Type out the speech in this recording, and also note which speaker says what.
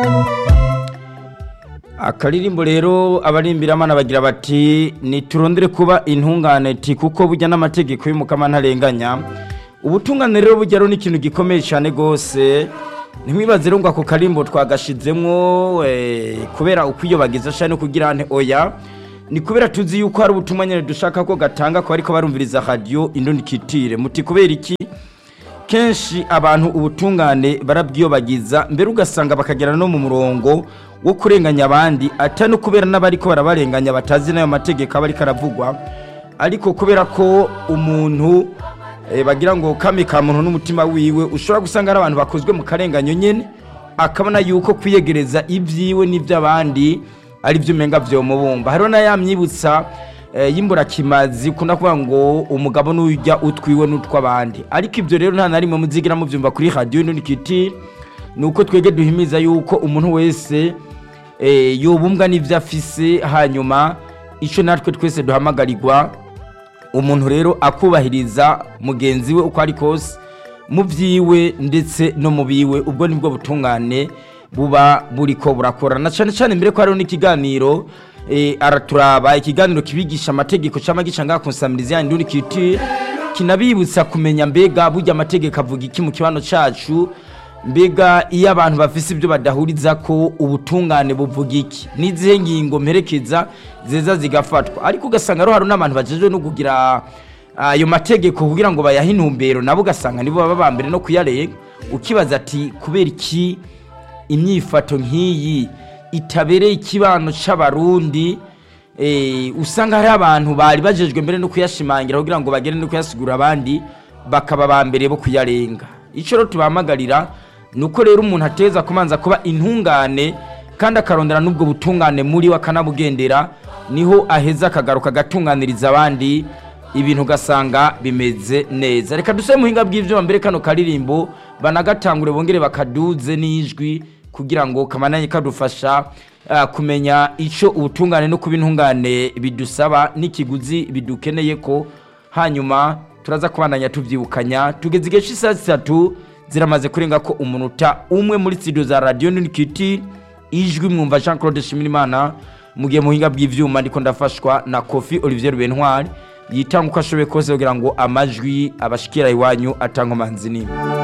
Speaker 1: akaririmbo rero abarimbiramana bagira bati niturondere kuba intungane ti kuko burya n'amategeko y'umukama ntarenganya ubutungane rero burya rero ni ikintu gikomeye cyane rwose ntimwibaze rero ngo ako karimbo twagashizemwo eh, kubera ukwiyobagiza cyane kugira nte oya ni kubera tuzi yuko hari ubutumwa nyine dushaka ko gatanga ko ariko barumviriza radio indundi kitire muti kubera iki kenshi abantu ubutungane barabwiyobagiza mbere ugasanga bakagera no mu murongo wo kurenganya abandi atari no kubera n'abariko barabarenganya batazi n'ayo mategeko aba ariko aravugwa ariko kubera ko umuntu eh, bagira ngo kame ka muntu n'umutima wiwe ushobora gusanga ari abantu bakozwe mu karenganyo nyene akabona yuko kwiyegereza ibyiwe n'iby'abandi ari byo umenga vyomubumba hariho n'ayamyibutsa eh, y'imburakimazi ukunda kuvuga ngo umugabo n'ujya utwiwe n'utw'abandi ariko ibyo rero nta na rimwe muzigira mubyumva kuri radiyo n'unikiti ni uko twege duhimiza yuko umuntu wese eh, yobumbwa n'ibyo afise hanyuma icyo natwe twese duhamagarirwa umuntu rero akubahiriza mugenzi we uko ari kose mu byiwe ndetse no mu biwe ubwo nibwo butungane buba buriko burakorana cyane cyane mbere ko hariho n'ikiganiro eh, araturaba ikiganiro kibigisha amategeko cyangwa gica ngaha konsamiriza yandi uri kiti kinabibutsa kumenya mbega burya amategeko avuga iki mu kibano cacu mbega iyo abantu bafise ibyo badahuriza ko ubutungane buvuga iki n'izihe ngingo mperekeza zeza zigafatwa ariko ugasanga rero hari n'abantu bajejwe no kugira ayo mategeko kugira ngo bayahe intumbero nabo ugasanga nibo baba ba mbere no kuyarenga ukibaza ati kubera iki imyifato nk'iyi itabereye ikibano c'abarundi eh, usanga hari abantu bari bajejwe mbere no kuyashimangira kugira ngo bagere no kuyasigura abandi bakaba ba mbere bo kuyarenga ico rero tubahamagarira ni uko rero umuntu ateza kumanza kuba intungane kandi akarondera n'ubwo butungane muri we akanabugendera niho aheza akagaruka agatunganiriza abandi ibintu ugasanga bimeze neza reka dusebe muhinga bw'ivyuma mbere kano karirimbo banagatangure bongere bakaduze n'ijwi kugira ngo kamananye kadufasha ah, kumenya ico ubutungane no kuba intungane bidusaba n'ikiguzi bidukeneye ko hanyuma turaza kubandanya tuvyibukanya tugeze igihe c'isaha zitatu ziramaze kurenga ko umunota umwe muri studio za radio Nikiti ijwi mwumva Jean Claude Shimirimana mu gihe muhinga bw'ivyuma ndiko ndafashwa na Kofi Olivier Bentwari yitanga uko ashoboye kose kugira ngo amajwi abashikira iwanyu atanga manzi nini